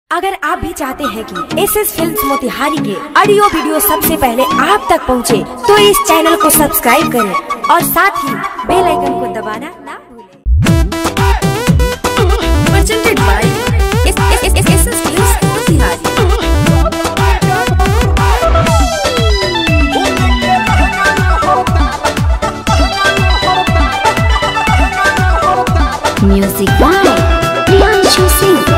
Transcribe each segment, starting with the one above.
अगर आप भी चाहते हैं कि एस एस फिल्म मोतिहारी के ऑडियो वीडियो सबसे पहले आप तक पहुंचे, तो इस चैनल को सब्सक्राइब करें और साथ ही बेल आइकन को दबाना ना भूलें। presented by SS Films Motihari. Music by Priyanshu Singh.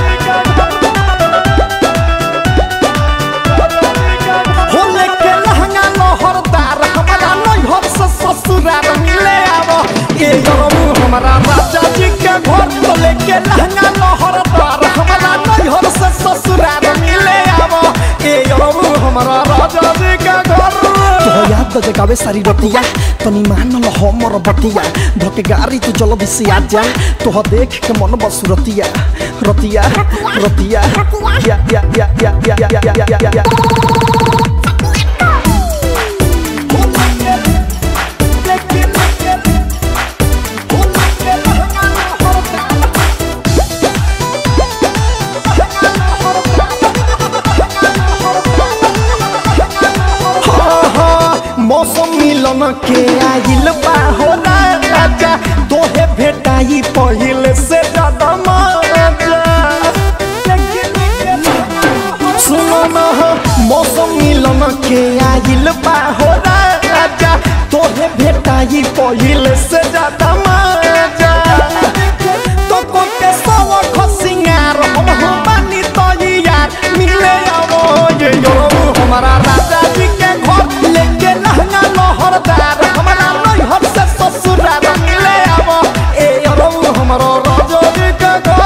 होले के लहंगा लहरदार हमारा नैहर से ससुराल मिले आवो ये गरम हमारा राजा जी के घर तो लेके लहंगा लहरदार हमारा नैहर से ससुराल मिले आवो ये गरम हमारा राजा जी के घर तो याद तो जगावे सारी रतिया तनी मान ल हमर बतिया धके गाड़ी तू चलो दिसी आ जा तो ह देख के मन बसुरतिया रतिया रतिया या या या या या या या या या या मौसम मिलन के आइल बा हो राजा तोहे भेटाई पहिले से ज्यादा मजा सुनो न हो, मौसम मिलन के आइल बा हो राजा तोहे भेटाई पहिले से ज्यादा मजा तो कोके सवा खसिंगार हम हो बानी तो यार मिले आवो ये यो हमारा राजा जी के घर लेके लहंगा लहरदार हमारा नैहर से ससुराल मिले आवो ए यो हमारा राजा जी के घर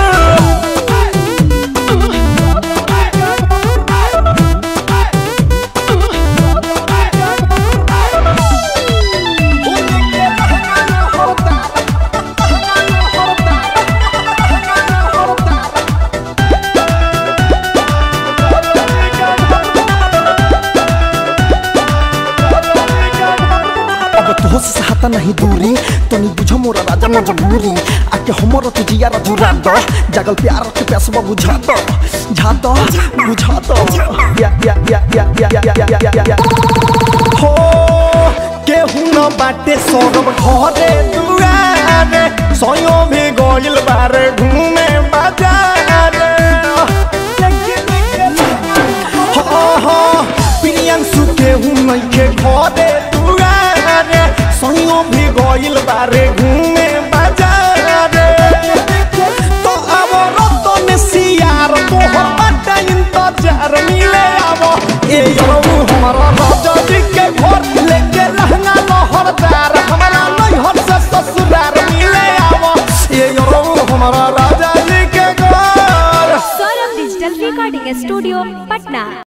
अब तो से सहता नहीं दूरी तनी बुझ मोरा राजा मजबूरी आके हमर तू जिया जुरा दो जागल प्यार के पैसवा बुझा दो झा दो बुझा दो या या या या या या या या या या हो केहू न बाटे सौरभ घरे दुआरे सयो भी गइल बारे घूमे बाजारे हाँ हाँ प्रियंशु केहू नइखे घरे दुआरे सयो भी गइल बारे घूमे बाजारे तो अब रतन सियार तोहर बाटा इंतजार मिले आवो ए यौ हमारा राजा जी के घर लेके लहंगा लहरदार हमारा नैहर से ससुराल मिले आवो ए यौ हमारा राजा जी के घर Saurabh digital recording studio Patna